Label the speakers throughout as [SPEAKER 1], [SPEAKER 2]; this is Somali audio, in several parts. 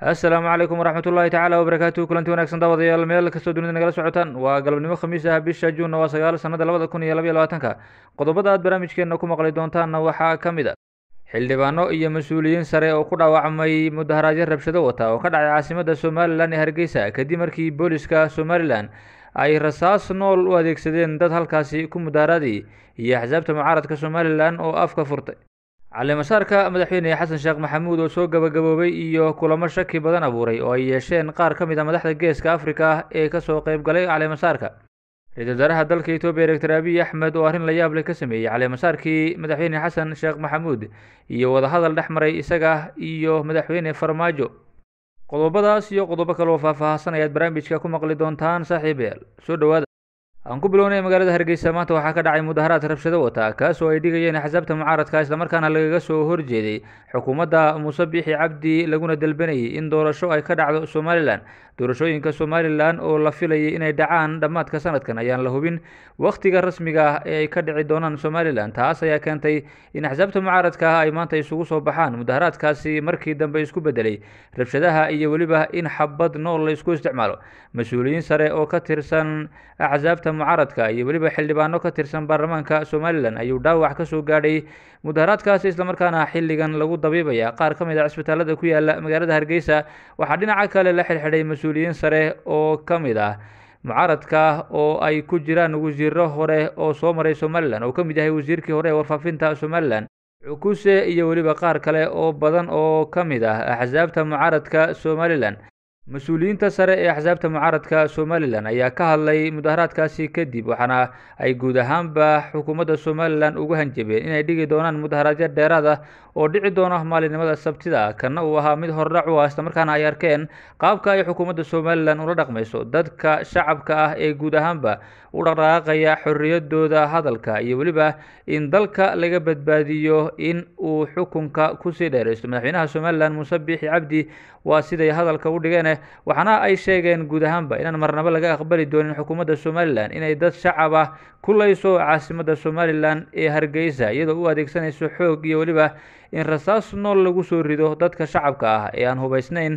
[SPEAKER 1] assalaamu calaykum waraxmat ullaahi tacaala wabarakaatu kulanti wanagsan daawadayaal meel kastoo dunida nagala socotaan waa galabnimo khamiis ah bisha juunna waa sagaal sanada labada kun iyo labaiyo labaatanka qodobada aad barnaamijkeenna ku maqli doontaanna waxaa ka mid a xildhibaano iyo mas-uuliyiin sare oo ku dhaawacmay mudaharaadyo rabshado wata oo ka dhacay caasimadda somalilan ee hargeysa kadib markii booliska somalilan ay rasaas nool u adeegsadeen dad halkaasi ku mudaharaaday iyo axsaabta mucaaradka somalilan oo afka furtay calimasaarka madaxweyne xasan sheekh maxamuud oo soo gabagaboobay iyo kulamo shaki badan abuuray oo ay yeesheen qaar ka mid a madaxda geeska afrika ee kasoo qeyb galay calimasaarka ra-iisul wasaaraha dalka etoobiya doctor abiy axmed oo arrin la yaab leh ka sameeyey calimasaarkii madaxweyne xasan sheekh maxamuud iyo wadahadal dhex maray isaga iyo madaxweyne farmaajo qodobadaas iyo qodobo kale oo faahfaahsan ayaad barnaamijka ku maqli doontaan saaxiibayaal soo dhowaada aan ku bilownay magaalada hargeysa maanta waxaa ka dhacay mudaharaad rabshado wata kaas oo ay dhigayeen axsaabta mucaaradka islamarkaana lagaga soo horjeeday xukuumadda muuse biixi cabdi laguna dalbanayay in doorasho ay ka dhacdo somalilan doorashooyinka somalilan oo la filayay inay dhacaan dhammaadka sanadkan ayaan la hubin wakhtiga rasmiga ah ee ay ka dhici doonaan somalilan taas ayaa keentay in axsaabta mucaaradka ah ay maanta isugu soo baxaan mudaharaadkaasi markii dambe isku bedelay rabshadaha iyo weliba in xabad nool la isku isticmaalo mas-uuliyiin sare oo ka tirsan axsaabta mucaaradka iyo weliba xildhibaano ka tirsan baarlamaanka somalilan ayuu dhaawac ka soo gaadhay mudaharaadkaasi islamarkaana xilligan lagu dabiibaya qaar ka mid a cisbitaalada ku yaala magaalada hargeysa waxaa dhinaca kale la xidhxidhay mas-uuliyiin sare oo ka mid ah mucaaradka oo ay ku jiraan wasiiro hore oo soo maray somalilan oo ka mid yahay wasiirkii hore ee warfaafinta somalilan cukuse iyo weliba qaar kale oo badan oo ka mid ah axsaabta mucaaradka somalilan mas-uuliyiinta sare ee axsaabta mucaaradka somalilan ayaa ka hadlay mudaharaadkaasi kadib waxaana ay guud ahaanba xukuumadda somalilan ugu hanjabeen inay dhigi doonaan mudaharaadyo dheeraad ah oo dhici doona maalinimada sabtida kana uu ahaa mid hordhac u ah islamarkaana ay arkeen qaabka ay xukuumadda somalilan ula dhaqmayso dadka shacabka ah ee guud ahaanba u dhaqdhaqaaqaya xorriyadooda hadalka iyo weliba in dalka laga badbaadiyo in uu xukunka kusii dheeraysto madaxweynaha somalilan muuse biixi cabdi waa siday hadalka u dhigeen waxaana ay sheegeen guud ahaanba inaan marnabo laga aqbali doonin xukuumadda somalilan inay dad shacab ah kulayso caasimadda somalilan ee hargeysa iyadoo u adeegsanayso xoog iyo weliba in rasaas nool lagu soo rido dadka shacabka ah ee aan hubaysnayn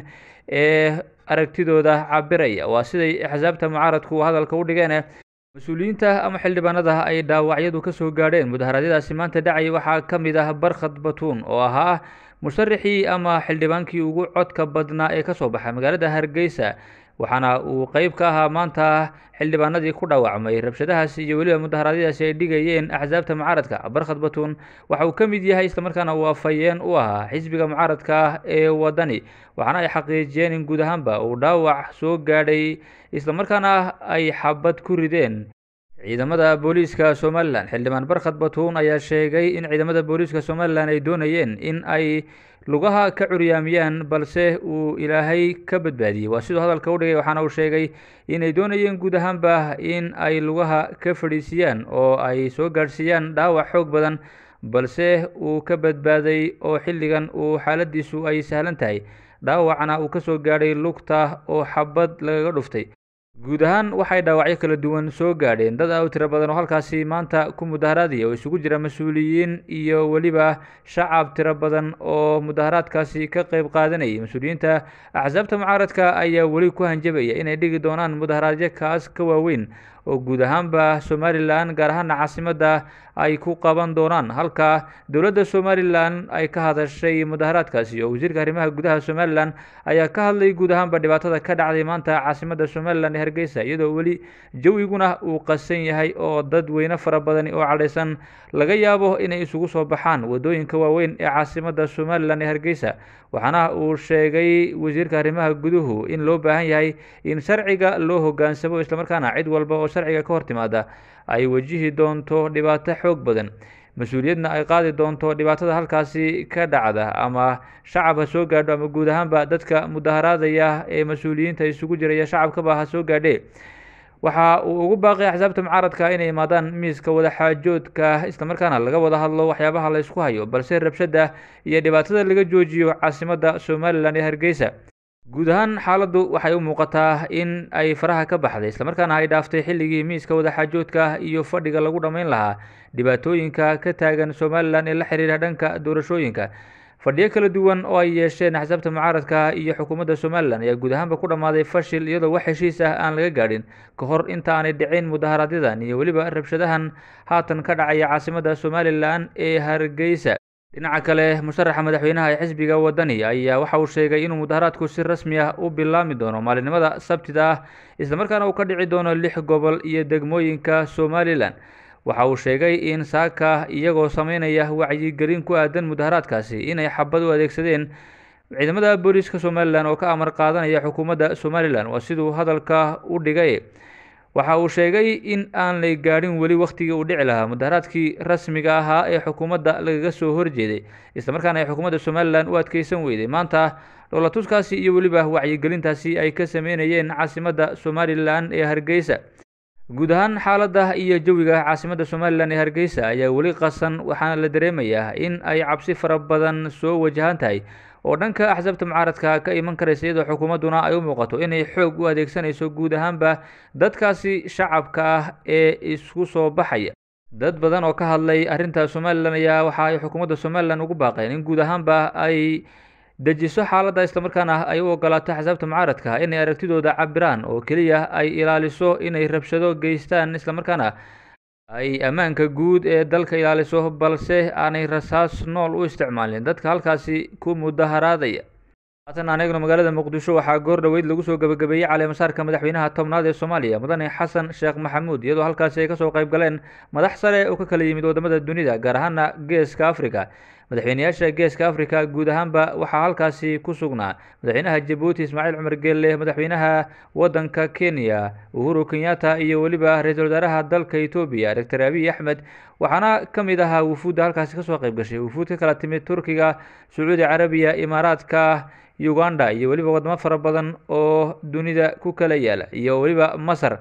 [SPEAKER 1] ee aragtidooda cabiraya waa siday axsaabta mucaaradku hadalka u dhigeen mas-uuliyiinta ama xildhibaanada ay dhaawacyadu ka soo gaadheen mudaharaadyadaasi maanta dhacay waxaa ka mid ah barkhad batuun oo ahaa musharaxii ama xildhibaankii ugu codka badnaa ee kasoo baxay magaalada hargeysa waxaana uu qeyb ka ahaa maanta xildhibaanadii ku dhaawacmay rabshadahaasi iyo weliba mudaharaadyadaasi ay dhigayeen axsaabta mucaaradka barkhad batuun waxa uu ka mid yahay islamarkaana uu afhayeen u ahaa xisbiga mucaaradka ah ee wadani waxaana ay xaqiijiyeen in guud ahaanba uu dhaawac soo gaadhay islamarkaana ay xabad ku rideen ciidamada booliiska somalilan xildhibaan barkhad batuun ayaa sheegay in ciidamada booliiska somalilan ay doonayeen in ay lugaha ka curyaamiyaan balse uu ilaahay ka badbaadiyey waa siduu hadalka u dhigay waxaana uu sheegay inay doonayeen guud ahaanba in ay lugaha ka fadhiisiyaan oo ay soo gaadhsiiyaan dhaawac xoog badan balse uu ka badbaaday oo xilligan uu xaaladiisu ay sahlan tahay dhaawacna uu kasoo gaadhay lugta oo xabad lagaga dhuftay guud ahaan waxay dhaawacyo kala duwan soo gaadheen dad aad u tiro badan oo halkaasi maanta ku mudaharaadaya oo isugu jira mas-uuliyiin iyo weliba shacab tiro badan oo mudaharaadkaasi ka qeyb qaadanayay mas-uuliyiinta axsaabta mucaaradka ayaa weli ku hanjabaya inay dhigi doonaan mudaharaadyo kaas ka waaweyn oo guud ahaanba somalilan gaar ahaana caasimadda ay ku qaban doonaan halka dowladda somalilan ay ka hadashay mudaharaadkaasi oo wasiirka arrimaha gudaha somalilan ayaa ka hadlay guud ahaanba dhibaatada ka dhacday maanta caasimadda somalilan ee hargeysa iyadoo weli jawiguna uu qasan yahay oo dad weyne fara badani oo cadhaysan laga yaabo inay isugu soo baxaan waddooyinka waaweyn ee caasimadda somalilan ee hargeysa waxaana uu sheegay wasiirka arrimaha guduhu in loo baahan yahay in sharciga loo hoggaansamo islamarkaana cid walba oo sharciga ka hor timaada ay wajihi doonto dhibaato xoog badan mas-uuliyadna ay qaadi doonto dhibaatada halkaasi ka dhacda ama shacab ha soo gaadho ama guud ahaanba dadka mudaharaadaya ee mas-uuliyiinta isugu jiraya shacabkaba ha soo gaadhe waxa uu ugu baaqay axsaabta mucaaradka inay imaadaan miiska wadaxaajoodka islamarkaana laga wada hadlo waxyaabaha la ysku hayo balse rabshada iyo dhibaatada laga joojiyo caasimadda somalilan ee hargeysa guud ahaan xaaladdu waxay u muuqataa in ay faraha ka baxday islamarkaana ay dhaaftay xilligii miiska wadaxaajoodka iyo fadhiga lagu dhammayn lahaa dhibaatooyinka ka taagan somalilan ee la xiriira dhanka doorashooyinka fadhiyo kala duwan oo ay yeesheen axsaabta mucaaradka iyo xukuumadda somalilan ayaa guud ahaanba ku dhammaaday fashil iyadoo wax heshiis ah aan laga gaadhin ka hor inta aanay dhicin mudaharaadyadaan iyo weliba rabshadahan haatan ka dhacaya caasimadda somalilan ee hargeysa dhinaca kale musharaxa madaxweynaha ee xisbiga wadani ayaa waxa uu sheegay inuu mudaharaadku si rasmi ah u bilaami doono maalinimada sabtida ah islamarkaana uu ka dhici doono lix gobol iyo degmooyinka somalilan waxa uu sheegay in saaka iyagoo sameynaya wacyigelin ku aadan mudaharaadkaasi inay xabad u adeegsadeen ciidamada booliiska somalilan oo ka amar qaadanaya xukuumadda somalilan waa siduu hadalka u dhigay waxa uu sheegay in aan lay gaadhin weli wakhtigii uu dhici lahaa mudaharaadkii rasmiga ahaa ee xukuumadda lagaga soo horjeeday islamarkaana ay xukuumadda somalilan u adkeysan weyday maanta dhoolatuskaasi iyo weliba wacyigelintaasi ay ka sameynayeen caasimadda somalilan ee hargeysa guud ahaan xaaladda iyo jawiga caasimadda somalilan ee hargeysa ayaa weli qasan waxaana la dareemayaa in ay cabsi fara badan soo wajahan tahay oo dhanka axsaabta mucaaradka ka iman karaysa iyadoo xukuumadduna ay u muuqato inay xoog u adeegsanayso guud ahaanba dadkaasi shacabka ah ee isku soo baxaya dad badan oo ka hadlay arrinta somalilan ayaa waxa ay xukuumadda somalilan ugu baaqeen in guud ahaanba ay dejiso xaaladda islamarkaana ay u ogolaato axsaabta mucaaradka inay aragtidooda cabiraan oo keliya ay ilaaliso inay rabshado geystaan islamarkaana ay ammaanka guud ee dalka ilaaliso balse aanay rasaas nool u isticmaalin dadka halkaasi ku mudaharaadaya haatan aan eegno magaalada muqdisho waxaa goor dhoweyd lagu soo gebagabeeyey caleemasaarka madaxweynaha tobnaad ee soomaaliya mudane xasan sheekh maxamuud iyadoo halkaasi ay kasoo qayb galeen madax sare oo ka kala yimid wadamada dunida gaar ahaana geeska africa madaxweyneyaasha geeska africa guud ahaanba waxaa halkaasi ku sugnaa madaxweynaha jabuuti ismaaciil cumar geelle madaxweynaha wadanka kenya uhuru kenyatta iyo weliba ra-iisul wasaaraha dalka etoobiya doctor abiy axmed waxaana ka mid ahaa wufuudda halkaasi kasoo qayb gashay wufuud ka kala timid turkiga sacuudi carabiya imaaraadka uganda iyo weliba wadamo fara badan oo dunida ku kala yaala iyo weliba masar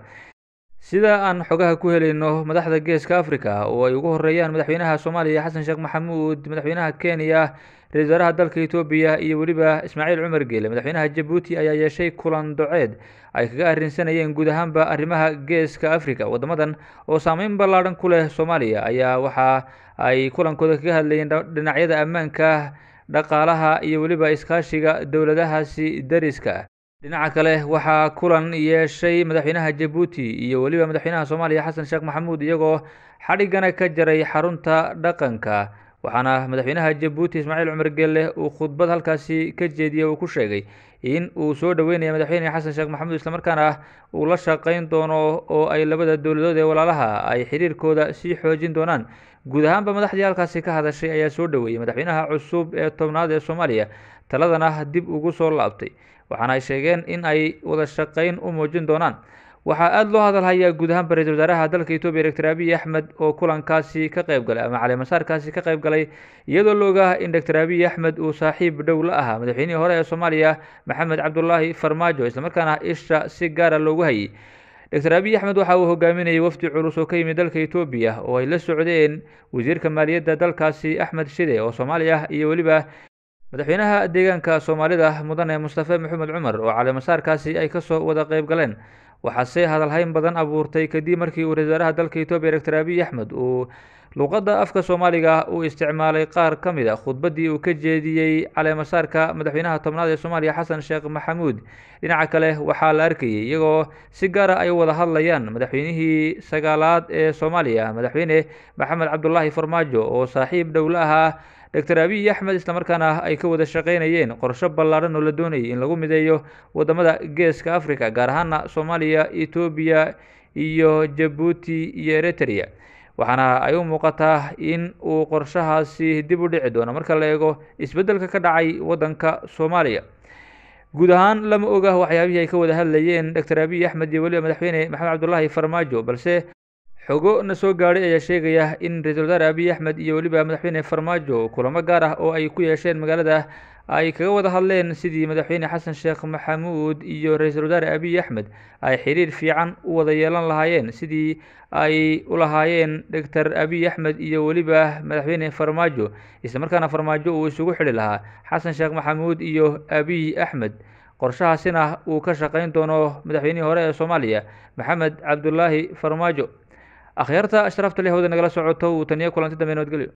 [SPEAKER 1] sida aan xogaha ku helayno madaxda geeska africa oo ay ugu horeeyaan madaxweynaha soomaaliya xasan sheekh maxamuud madaxweynaha kenya ra-isul wasaaraha dalka etoobiya iyo weliba ismaaciil cumar geele madaxweynaha jabuuti ayaa yeeshay kulan doceed ay kaga arrinsanayeen guud ahaanba arrimaha geeska africa wadamadan oo saameyn ballaadhan ku leh soomaaliya ayaa waxa ay kulankooda kaga hadlayeen dhinacyada ammaanka dhaqaalaha iyo weliba iskaashiga dowladahaasi dariska ah dhinaca kale waxaa kulan yeeshay madaxweynaha jabuuti iyo weliba madaxweynaha soomaaliya xasan sheekh maxamuud iyagoo xadhigana ka jaray xarunta dhaqanka waxaana madaxweynaha jabuuti ismaaciil cumar geelle uu khudbad halkaasi ka jeediyey uu ku sheegay in uu soo dhoweynaya madaxweyne xasan sheekh maxamuud islamarkaana uu la shaqeyn doono oo ay labada dowladood ee walaalaha ay xiriirkooda sii xoojin doonaan guud ahaanba madaxdii halkaasi ka hadashay ayaa soo dhoweeyey madaxweynaha cusub ee tobnaad ee soomaaliya taladana dib ugu soo laabtay waxaana ay sheegeen in ay wada shaqeyn u muujin doonaan waxaa aada loo hadalhayaa guud ahaanba ra-isul wasaaraha dalka etoobiya doctor abiy axmed oo kulankaasi ka qayb galay ama caleemasaarkaasi ka qayb galay iyadoo la ogaah in doctor abiy axmed uu saaxiib dhow la ahaa madaxweynihii hore ee soomaaliya maxamed cabdulaahi farmaajo islamarkaana isha si gaara loogu hayay doctor abiy axmed waxa uu hogaaminayay wafdi culus oo ka yimid dalka etoobiya oo ay la socdeen wasiirka maaliyadda dalkaasi axmed shide oo soomaali ah iyo weliba madaxweynaha deegaanka soomaalida mudane mustafe maxamed cumar oo caleemasaarkaasi ay kasoo wada qayb galeen waxaase hadalhayn badan abuurtay kadib markii uu ra-isul wasaaraha dalka etoobiya doctor abiy axmed uu luqadda afka soomaaliga uu isticmaalay qaar ka mid a khudbaddii uu ka jeediyey caleemasaarka madaxweynaha tobnaad ee soomaaliya xasan sheekh maxamuud dhinaca kale waxaa la arkayay iyagoo si gaara ay wada hadlayaan madaxweynihii sagaalaad ee soomaaliya madaxweyne maxamed cabdulaahi farmaajo oo saaxiib dhow la ahaa doctor abiy axmed islamarkaana ay ka wada shaqeynayeen qorsho ballaadhan oo la doonayay in lagu mideeyo wadamada geeska africa gaar ahaana soomaaliya etoobiya iyo jabuuti iyo eritrea waxaana ay u muuqataa in uu qorshahaasi dib u dhici doono marka la eego isbeddelka ka dhacay waddanka soomaaliya guud ahaan lama oga waxyaabihii ay ka wada hadlayeen doctor abiy axmed iyo weliba madaxweyne maxamed cabdulaahi farmaajo balse xogo na soo gaadhay ayaa sheegaya in ra-isul wasaare abiy axmed iyo weliba madaxweyne farmaajo kulamo gaar ah oo ay ku yeesheen magaalada ay kaga wada hadleen sidii madaxweyne xasan sheekh maxamuud iyo ra-iisul wasaare abiy axmed ay xiriir fiican u wada yeelan lahaayeen sidii ay u lahaayeen doctor abiy axmed iyo weliba madaxweyne farmaajo islamarkaana farmaajo uu isugu xidhi lahaa xasan sheekh maxamuud iyo abiy axmed qorshahaasina uu ka shaqeyn doono madaxweynihii hore ee soomaaliya maxamed cabdulaahi farmaajo akhyaarta ashrafta leh hawda nagala socoto uu taniyo kulanti dambe nabadgelyo